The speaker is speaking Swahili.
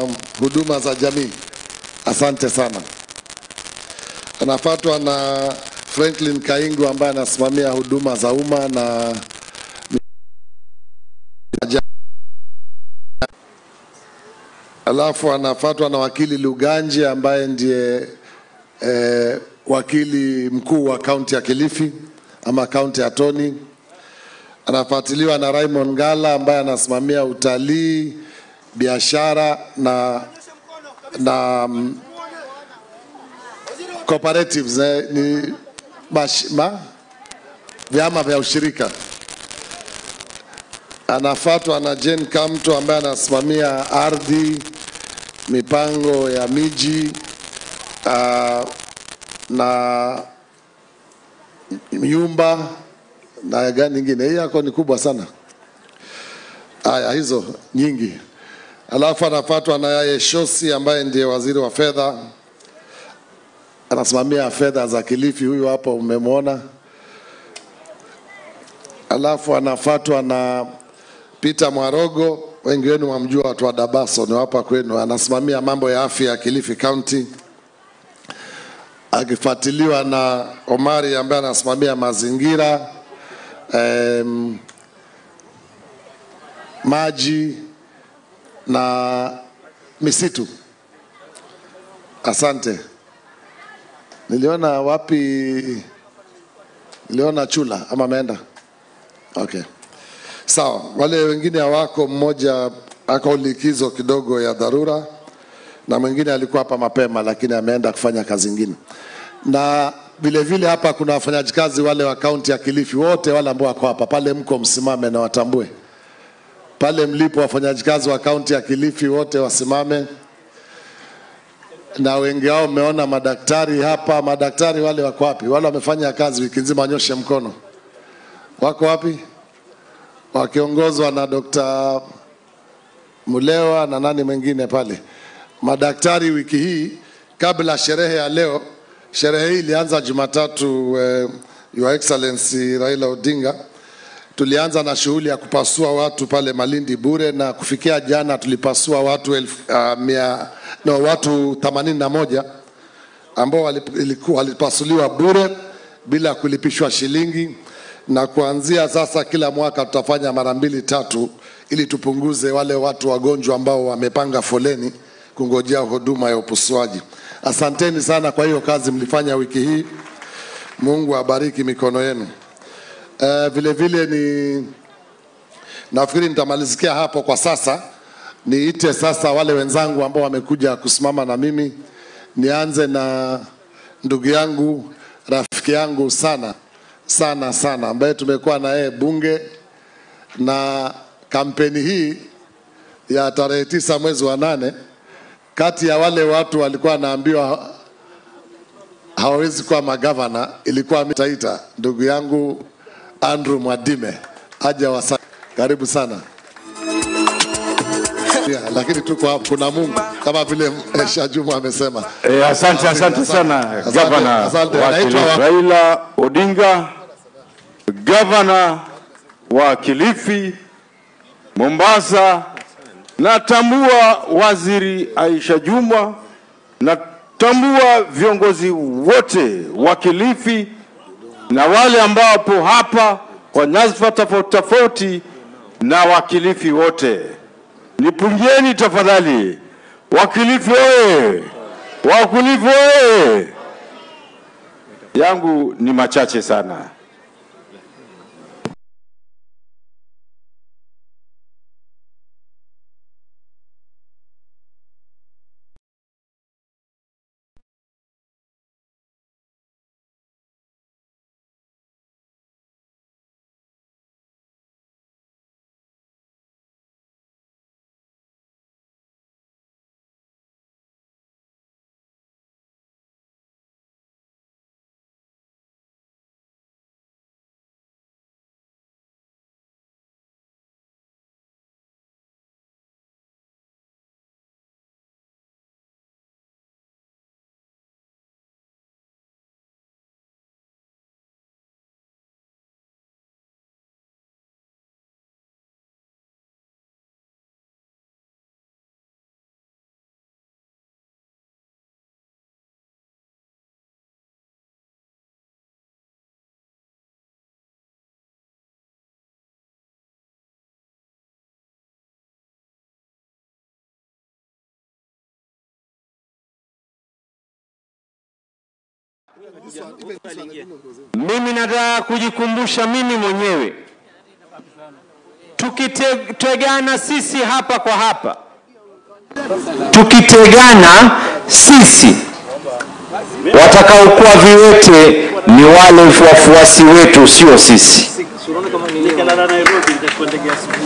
huduma za jamii. Asante sana. Anafuatwa na Franklin Kaingu ambaye anasimamia huduma za umma na alafu anafuatwa na wakili Luganji ambaye ndiye eh, wakili mkuu wa kaunti ya Kilifi ama kaunti ya Toni. Anafuatiliwa na Raymond Ngala ambaye anasimamia utalii, biashara na na mm, cooperatives eh, ni bash, ma, vyama vya ushirika. Anafuatwa na Jane Kamto ambaye anasimamia ardhi, mipango ya miji uh, na nyumba na gani nyingine. Hii yako ni kubwa sana. Haya, hizo nyingi. Alafu anafuatwa na Yaye Shosi ambaye ndiye waziri wa fedha, anasimamia fedha za Kilifi. Huyu hapo umemwona. Alafu anafuatwa na Peter Mwarogo, wengi wenu wamjua, watu wa Dabaso ni hapa kwenu, anasimamia mambo ya afya ya Kilifi County, akifuatiliwa na Omari ambaye anasimamia mazingira em, maji na misitu. Asante. Niliona wapi? Niliona Chula ama ameenda? Okay. Sawa, wale wengine hawako, mmoja ako likizo kidogo ya dharura na mwingine alikuwa hapa mapema, lakini ameenda kufanya kazi ingine. Na vile vile hapa kuna wafanyaji kazi wale wa kaunti ya Kilifi, wote wale ambao wako hapa pale, mko msimame na watambue pale mlipo, wafanyaji kazi wa kaunti ya Kilifi wote wasimame, na wengi wao mmeona madaktari hapa. Madaktari wale wako wapi? Wale wamefanya kazi wiki nzima, wanyoshe mkono. Wako wapi? wakiongozwa na Dr. Mulewa na nani mwingine pale. Madaktari wiki hii kabla sherehe ya leo, sherehe hii ilianza Jumatatu, eh, Your Excellency Raila Odinga. Tulianza na shughuli ya kupasua watu pale Malindi bure, na kufikia jana tulipasua watu elfu, uh, mia, no, watu 81 ambao walip- iliku- walipasuliwa bure bila kulipishwa shilingi na kuanzia sasa kila mwaka tutafanya mara mbili tatu, ili tupunguze wale watu wagonjwa ambao wamepanga foleni kungojea huduma ya upasuaji. Asanteni sana kwa hiyo kazi mlifanya wiki hii. Mungu abariki mikono yenu. Uh, vile vile ni nafikiri nitamalizikia hapo kwa sasa. Niite sasa wale wenzangu ambao wamekuja kusimama na mimi. Nianze na ndugu yangu, rafiki yangu sana sana sana, ambaye tumekuwa na yeye bunge na kampeni hii ya tarehe tisa mwezi wa nane, kati ya wale watu walikuwa wanaambiwa hawawezi kuwa magavana, ilikuwa Taita, ndugu yangu Andrew Mwadime aja wasa. Karibu sana yeah, lakini tuko hapa, kuna Mungu kama vile eh, Shajumu amesema. Eh, asante asante sana Asante, gavana asante. wa Naitwa Kilifi wa- Raila Odinga, gavana wa Kilifi, Mombasa. Natambua waziri Aisha Jumwa, natambua viongozi wote wa Kilifi na wale ambao wapo hapa kwa nyadhifa tofauti tofauti na wakilifi wote, nipungieni tafadhali. Wakilifi oye! Wakilifi oye! Yangu ni machache sana. Mimi nataka kujikumbusha mimi mwenyewe, tukitegana sisi hapa kwa hapa, tukitegana sisi, watakaokuwa viwete ni wale wafuasi wetu, sio sisi.